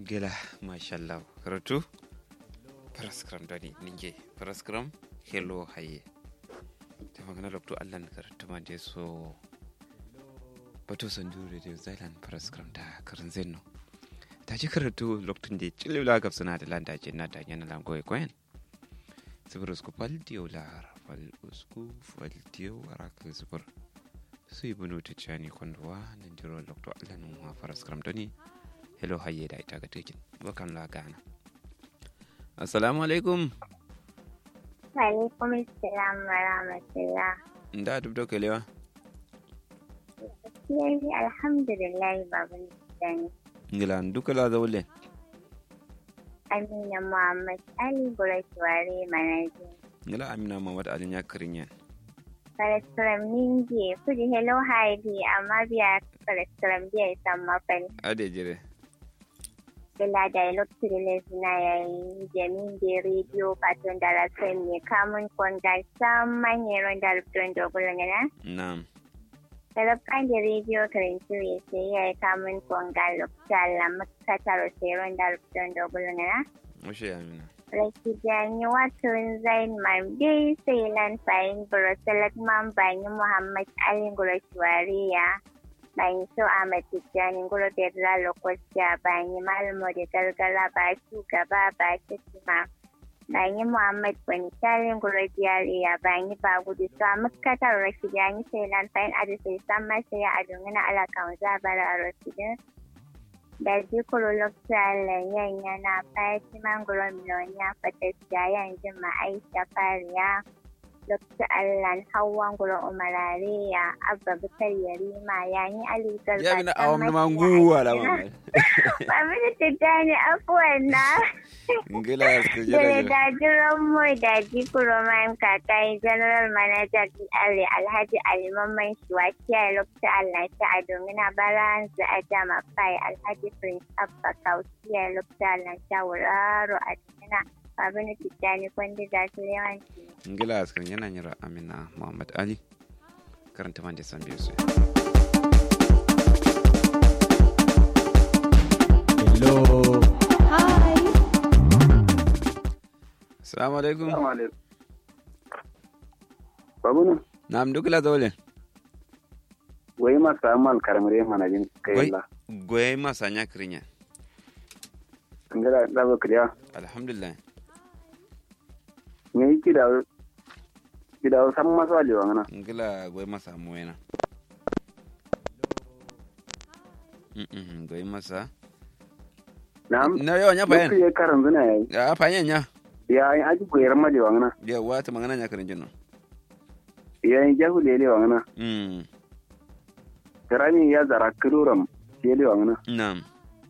gela mashallah karatu paraskram dani ninge paraskram hello haye ta magana lokto allan karatu ma de so bato san jure de zailan paraskram da karin zenno ta ji karatu lokacin da cilila gab suna da landa ce na da yana lango ya koyan sifir usku fal diyo la fal usku fal diyo araka sifir su yi bunu ta cani kwanduwa nan jiro lokto allan ma paraskram dani hello haye da ita ga tekin bakan la gana assalamu alaikum Alaikum salam wa rahmatullah. da duk da kalewa Yayi alhamdulillah baban Sani. ngila duka la zawle Amina Muhammad Ali Burashwari Manaji. ngila amina mamad alin ya karin yan Kalastram Ninge kudi hello haidi amma biya kalastram biya isan mafal. ade jire Bila dialog tiriles na yayi jamin de radio paton dara sen ne kamun konda samman yeron dalpton dogulo ngana. na'am Talabkan da rediyo karantu ya sai ya yi kamun konga lokacin lamakta taro seron dalpton dogulo ngana. mushe amina Rakijani Watun Zain Mambe Sailan Fayin Burosalat Man Bani Muhammad Ali Gurashwariya Bani So Ahmad Tijjani Guro Bedra Lokocia Bani Malmo da Galgala ba shugaba ba Shikima Bani Muhammad Bani Salin Guro Jiyariya Bani ba gudu so a muskatar Rakijani Sailan Fayin Adisai Samma sai a dungana alakan zabara a Rakijani da jikuru lokacin yana Fatima Gromlonia Fatasiya yanzu Aisha Fariya Lokacin Allah Hawan Guro Umarariya Abba Bukar Yarima yani Ali Garba ya bina awam na manguwa la mamad Babu da tijjani afuwan na ngila su da jira jira da jiran mu da jikuru man kakai General Manager Ali Alhaji Ali Mamman Shuwakiya lokacin Allah ta a domin a baran za a jama fai Alhaji Prince Abba Kausiya lokacin Allah ta wuraro a cikin babu da tijjani kwandi da su yawanci. ngila askar yana yira amina muhammad ali karanta man da san biyu su Hello. assalamu alaikum Assalamu alaikum. Babunu, na'am duka la zawle wai masu amal karamare manajin Wai. kai la. goye masa nya karin yan An gada zaba kiriya. alhamdulillah Me yi kida kida san masu alewa ngana. ngila goye masa mu yana Mm-mm, goye masa Na'am. na yawa nya fayan Lokacin ya karan zuna yayi. ya fayan nya Ya yi aji koyar malewa ngana. ya wata magana nya karin jinno Ya yi jahu lelewa ngana. mm Karami ya zara kiruram lelewa ngana. na'am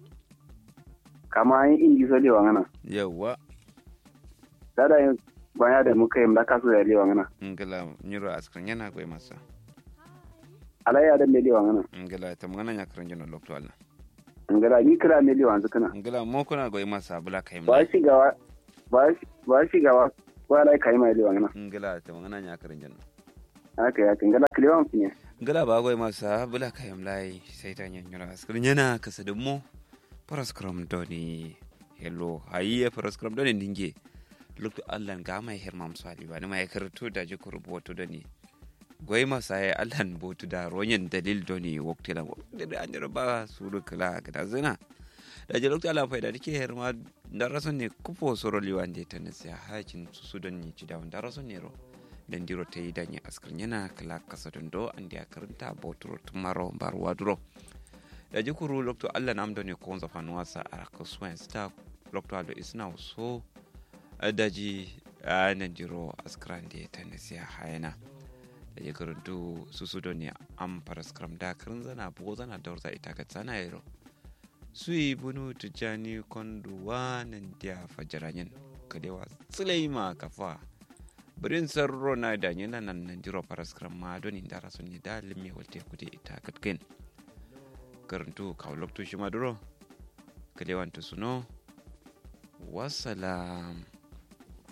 Kama yi inji so lewa ngana. yawa Dada yin baya da muka yi mlaka so ya lewa ngana. ngila nyiro askar yana goye masa Ala ya dan lelewa ngana. ngila ta magana nya karin jinno lokto Allah An gada ni kira lelewa yanzu kana. ngila mo kuna goye masa bula kai Ba shi gawa ba shi ba shi gawa ba lai kai mai lewa ngana. ngila ta magana nya karin jinno Haka ya kan gada kilewa mutum ya. ngila ba goye masa bula kai mlai sai ta nya nyiro askar yana kasa da mo paraskram doni hello hayi paraskram doni ninge lokto Allah ga mai hermam sali ba ni mai karatu da ji ku rubutu doni goyi masa ya alhan botu da ronyen dalil doni wakti la da an jira ba suru kala kada zina da je lokta ala faida dike her ma da rason ne kupo soro liwande ta ne sai hajin su su don ni ci da wanda rason ne ro dan diro ta yi danya askar yana kala kasa don do an da karanta boturo tumaro barwa duro da ji kuru lokto Allah nam doni ko onza fanuwa sa araka swan sta lokto ado isna so daji a nan diro askran da ta ne sai hayana da ya karantu su su ne an fara skram da karin zana bugo zana da warza ita ka tsana yaro su yi bunu tijjani konduwa nan da fajaranyen kadewa tsilaima kafa birin sarro na da yana nan nan jiro fara skram ma don inda rasu ne da limi walte kude ita katkin karantu kawulokto shi maduro kadewan ta suno wasalam